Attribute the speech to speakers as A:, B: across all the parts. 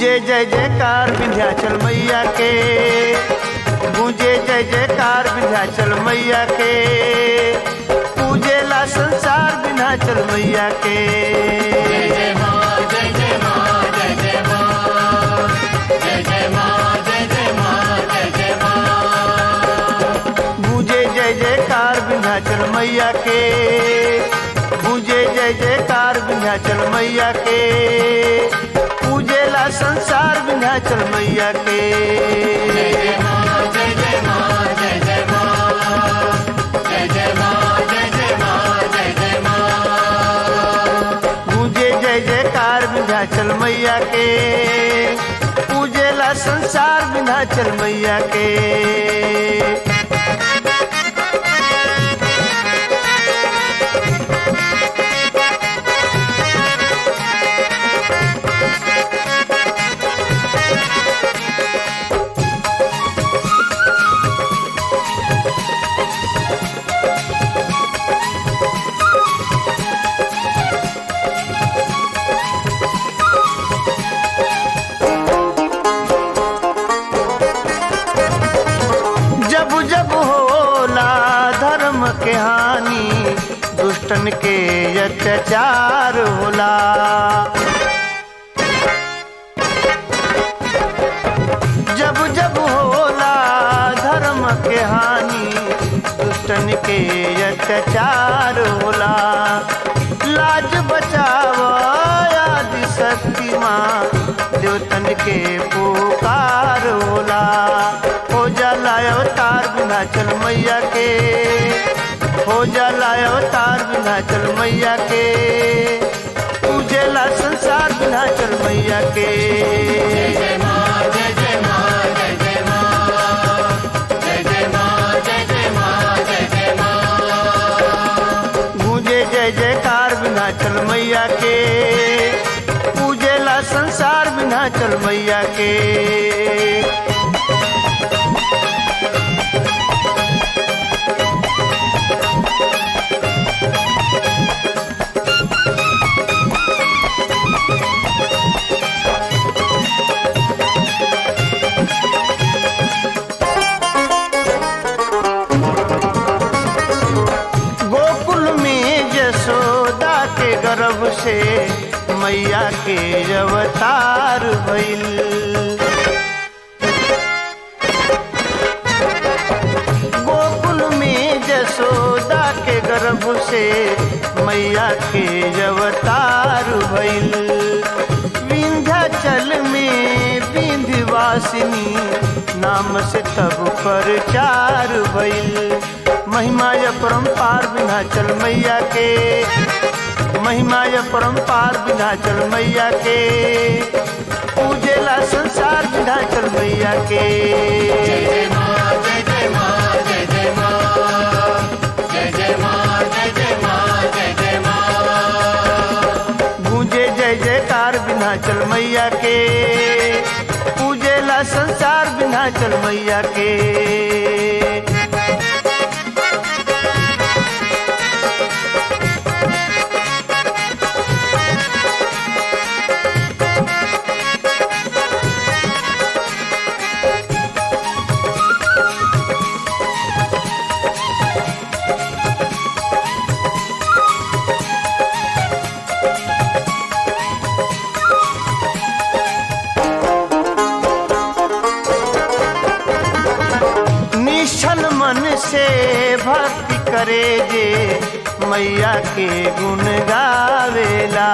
A: गूंजे जय जयकार विंध्याचल मैया के गूंजे जय जयकार विंध्याचल मैया के पूजेला संसार विंध्याचल मैया के गूंजे जय जयकार विंध्याचल मैया के गूंजे जय जयकार विंध्याचल मैया के पूजेला संसार विंध्याचल मैया के गूंजे जय जयकार विंध्याचल मैया के पूजेला संसार विंध्याचल मैया के जब जब होला धर्म के हानि दुष्टन के अत्याचार होला जब जब होला धर्म के हानि दुष्टन के अत्याचार होला लाज बचाव आदि शक्ति माँ देवतन के पुकार होला हो जाला अवतार विंध्याचल मैया के हो जाला अवतार विंध्याचल मैया के पूजेला संसार विंध्याचल मैया के गूंजे जय जयकार विंध्याचल मैया के पूजेला संसार विंध्याचल मैया के गोकुल में यशोदा के गर्भ से मैया के अवतार भइल गोकुल में यशोदा के गर्भ से मैया के अवतार भइल विंध्याचल में विंध्यवासिनी नाम से तब प्रचार भइल महिमा य परम्पार विंध्याचल मैया के महिमा य परम्पार विंध्याचल मैया के पूजेला संसार विंध्याचल मैया के गूंजे जय जयकार विंध्याचल मैया के पूजेला संसार विंध्याचल मैया के निश्चल मन से भक्ति करे जे मैया के गुण गावेला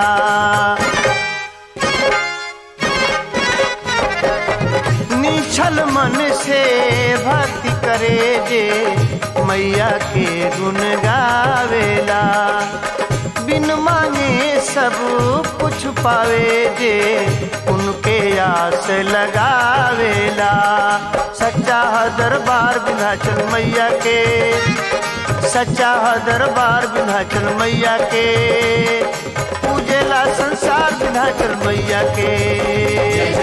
A: निश्चल मन से भक्ति करे जे मैया के गुण गावेला बिन मांगे सब कुछ पावे जे उनके आस लगावेला सच्चा है दरबार विंध्याचल मैया के सच्चा है दरबार विंध्याचल मैया के पूजेला संसार विंध्याचल मैया के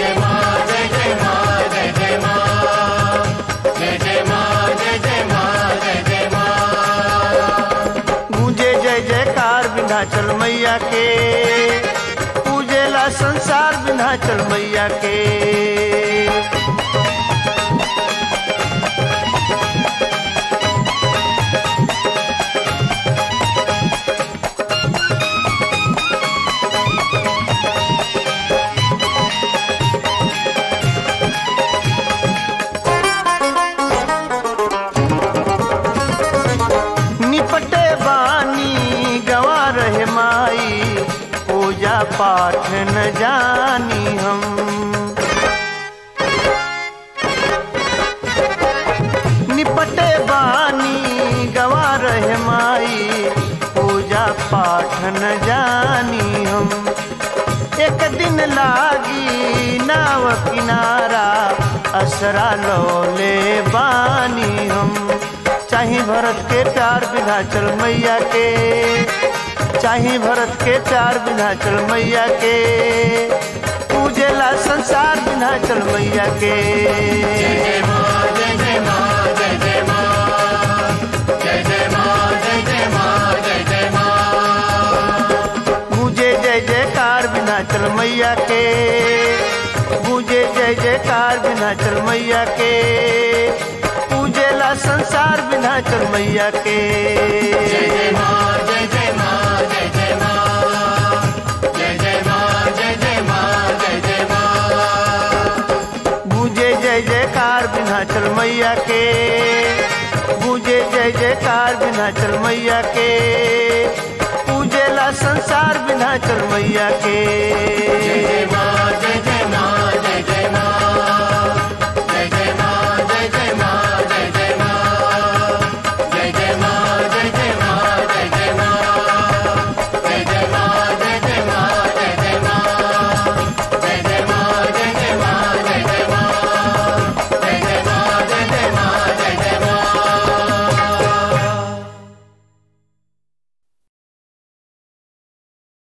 A: गूंजे जय जयकार विंध्याचल मैया के पूजेला संसार विंध्याचल मैया के निपटे बानी गवा रहे माई पूजा पाठ न जानी हम निपटे बानी गवा रहे माई पूजा पाठ न जानी हम एक दिन लागी नाव किनारा असरा लोले बानी हम चाहे भरत के चार विधाचल मैया के चाहे भरत के चार विधाचल मैया के पूजेला संसार विधाचल मैया के गूंजे जय जयकार विधाचल मैया के गूंजे जय जयकार विधाचल मैया के पूजेला संसार विधाचल मैया के गूंजे जय जयकार विधाचल मैया के गूंजे जय जयकार विधाचल मैया के पूजेला संसार विधाचल मैया के
B: जय जय माँ जय